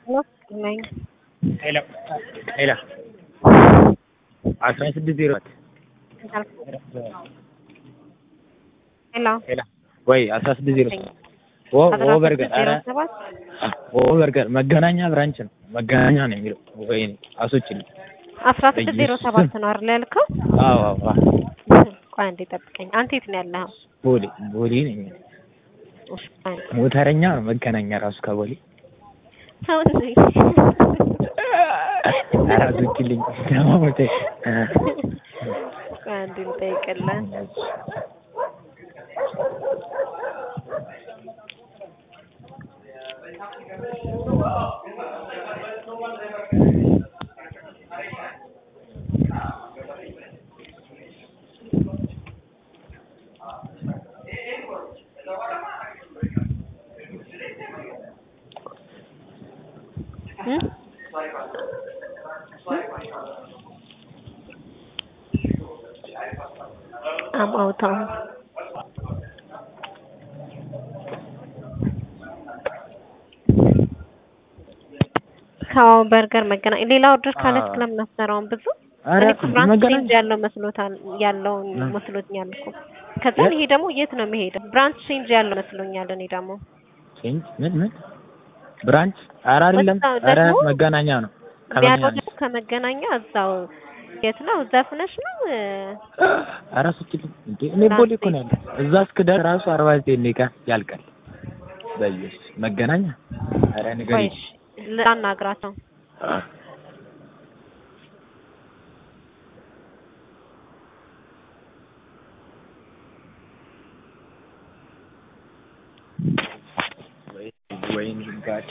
ነኝ። ሄሎ ሄሎ አስራ ስድስት ዜሮ ሄሎ ሄሎ ወይ አስራ ስድስት ዜሮ ኦ ኦ በርገር ኧረ ሰባት ኦ በርገር መገናኛ ብራንች ነው መገናኛ ነው የሚለው ወይ አሶችልኝ አስራ ስድስት ዜሮ ሰባት ነው አይደል ያልከው? አዎ አዎ አዎ ቆይ አንዴ ጠብቀኝ። አንተ የት ነው ያለኸው? ቦሌ ቦሌ ነኝ እሺ፣ ቆይ አንዴ። ሞተረኛ ነው መገናኛ ራሱ ከቦሌ ተው እንጂ። ኧረ አሶችልኝ ደማሞቴ ቆይ አንዴ ልጠይቅልህ። እም? I'm out of ካው በርገር መገናኛ ሌላ ኦርደር ካለች አዎ። ለምን አትሰራውም? ብዙ ኧረ እኔ እኮ ብራንች መገናኛ ቼንጅ ያለው መስሎታል ያለውን እ። መስሎኛል እኮ ከዛ የት? ይሄ ደግሞ የት ነው የሚሄደው? ብራንች ቼንጅ ያለው መስሎኛል እኔ ደግሞ ቼንጅ ምን ምን ብራንች ኧረ አይደለም በዛው ኧረ ደግሞ መገናኛ ነው ያለው ከመገናኛ ደግሞ ከመገናኛ እዛው የት ነው? ዘፍነሽ ነው እ፣ ኧረ አሶችልኝ እንዴ እኔ ቦሌ እኮ ነው ያለው እዛ እስክደርስ ራሱ አርባ ዘጠኝ ደቂቃ ያልቃል በኢየሱስ መገናኛ ኧረ ቆይ ንገሪኝ እሺ፣ ላናግራቸው ወይ ወይኔ ጋድ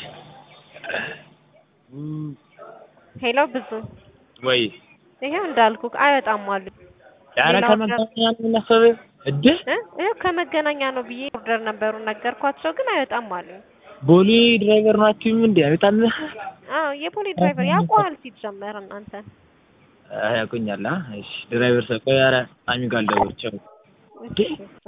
ሄሎ ብዙ ወይ ይሄው እንዳልኩ አይወጣም አሉ ኧረ ሌላ ከመገናኛ ነው የሚነሳው እድ እ ይኸው ከመገናኛ ነው ብዬ ኦርደር ነበሩን ነገርኳቸው፣ ግን አይወጣም አሉ። ቦሌ ድራይቨር ናችሁም እንዴ አይወጣም አዎ የፖሊ ድራይቨር ያውቀዋል ሲጀመር እናንተ ያውቁኛል አ እሺ ድራይቨር ሰው ቆይ ኧረ አሚ ጋር ልደውል ቻው እሺ